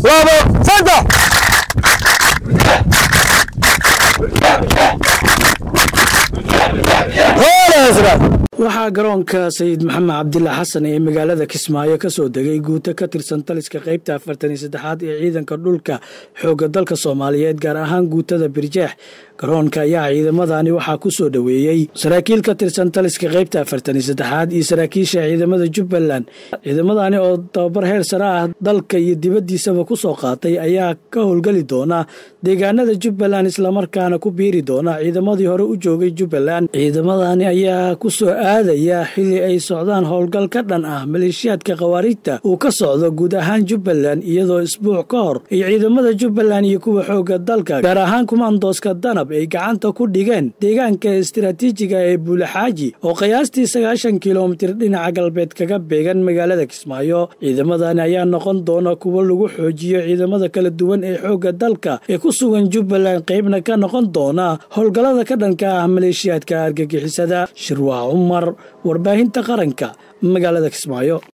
labo saddex waxaa garoonka sayid maxamed cabdila xasan ee magaalada kismaayo ka soo degay guuto ka tirsan taliska qaybta afartan iyo saddexaad ee ciidanka dhulka xoogga dalka soomaaliyeed gaar ahaan guutada birjeex garoonka ayaa ciidamadani waxaa ku soo dhoweeyey saraakiil ka tirsan taliska qaybta afartan iyo saddexaad iyo saraakiisha ciidamada jubbaland ciidamadani oo tababar heer sare ah dalka iyo dibaddiisaba ku soo qaatay ayaa ka howlgeli doona deegaanada jubbaland islamarkaana ku biiri doona ciidamadii hore u joogay jubbaland ciidamadani ayaa ku soo aadaya xilli ay socdaan howlgal ka dhan ah maleeshiyaadka khawaariijta uu ka socdo guud ahaan jubbaland iyadoo isbuuc ka hor ay ciidamada jubbaland iyo kuwa xoogga dalka gaar ahaan kumandooska danab ay gacanta ku dhigeen deegaanka istiraatiijiga ee buulaxaaji oo qiyaastii sagaashan kilomitir dhinaca galbeed kaga beegan magaalada kismaayo ciidamadani ayaa noqon doona kuwo lagu xoojiyo ciidamada kala duwan ee xoogga dalka ee ku sugan jubbaland qaybna ka noqon doona howlgallada ka dhanka ah maleeshiyaadka argagixisada shirwaa cumar warbaahinta qaranka magaalada kismaayo